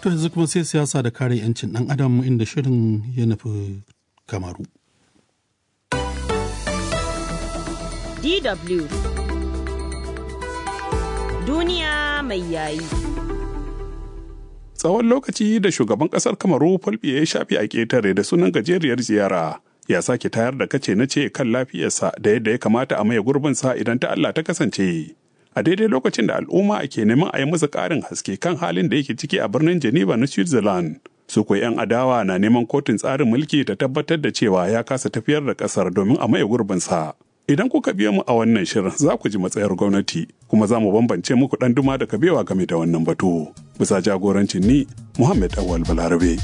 To yanzu kuma sai siyasa da kare 'yancin ɗan adam inda shirin ya nufi kamaru. DW Duniya mai yayi. Tsawon lokaci da shugaban ƙasar Kamaru Fulbiya ya shafi a ƙetare da sunan gajeriyar ziyara ya sake tayar da kace na ce kan lafiyarsa da yadda ya kamata a maye gurbinsa idan ta Allah ta kasance. A daidai lokacin da al'umma ke neman a yi masa ƙarin haske kan halin da yake ciki a birnin Geneva na Switzerland. Su kuwa 'yan adawa na neman kotun tsarin mulki ta tabbatar da cewa ya kasa tafiyar da ƙasar domin a maye gurbinsa. Idan kuka biya mu a wannan shirin za ku ji matsayar gwamnati kuma za mu bambance muku ɗan duma da kabewa game da wannan batu. Bisa jagorancin ni Muhammad Awal Balarabe.